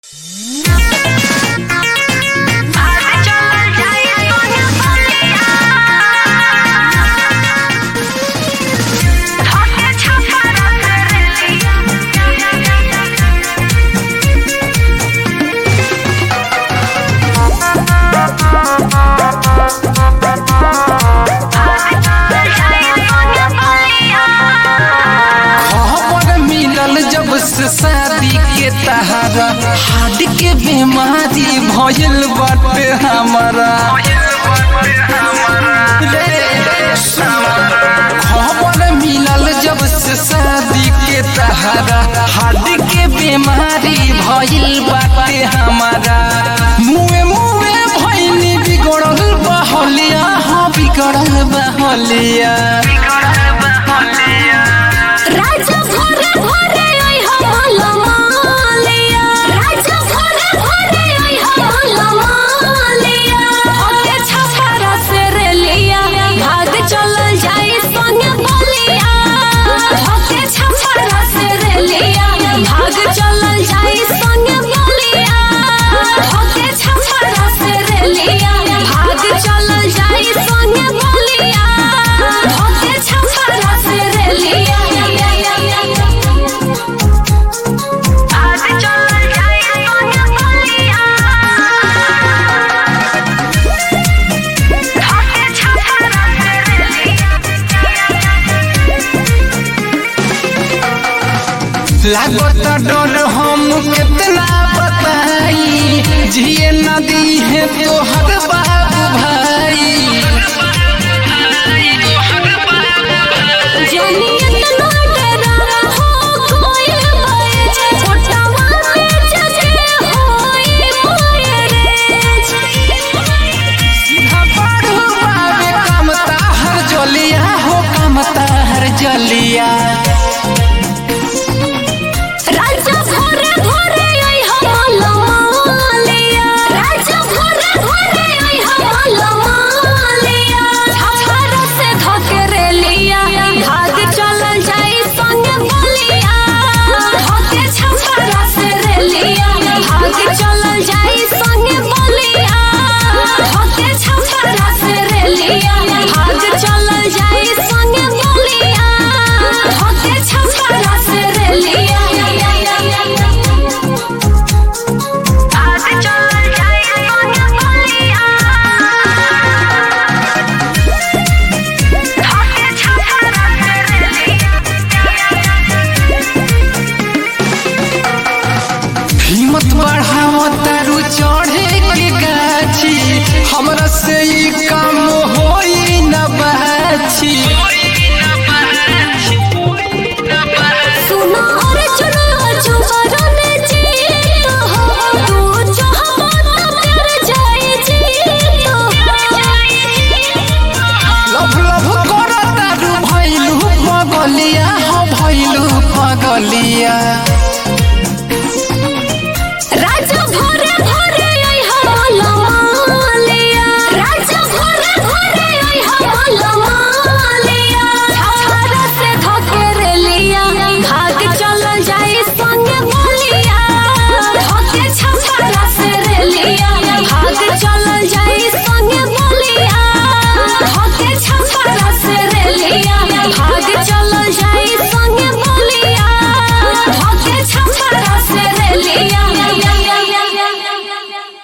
heart के बीमारी भइल बाटे हमरा खबर मिलल जब से शादी के तहरा हार्ट के बीमारी भइल बाटे हमरा मुए मुए भइनी बिगड़ल बहलिया हाँ बिगड़ल बहलिया राजा भरे भरे ओइ हमला मालिया राजा भरे भरे ओइ हमला मालिया होके छपरा से रेलिया भाग चल जाई संग बलिया होके छपरा से रेलिया भाग चल जाई संग बलिया होके छपरा से रेलिया भाग चल जाई संग बलिया होके छपरा से रेलिया आज चल जाई संग बलिया होके छपरा से रेलिया लागत डर हम कितना बताई जिए नदी है तो हर बाबू भाई जानिए तना डरा हो कोई बैज छोटवा के जगे होई मोए रे बाबू बाबे कमता हर जलिया हो कमता हर जलिया राजा भोरे भोरे आई हमला मालिया राजा भोरे भोरे आई हमला मालिया छफर से धके लिया भाग चल जाई संग बलिया धके छफर से रेलिया भाग चल जाई संग बलिया धके छफर से रेलिया भाग चल जाई संग बलिया धके छफर से रेलिया आज चल जाई संग बलिया धके छफर से रेलिया हिम्मत बढ़ाओ तारू चढ़े के गाछी हमरा से ई काम होई न बाछी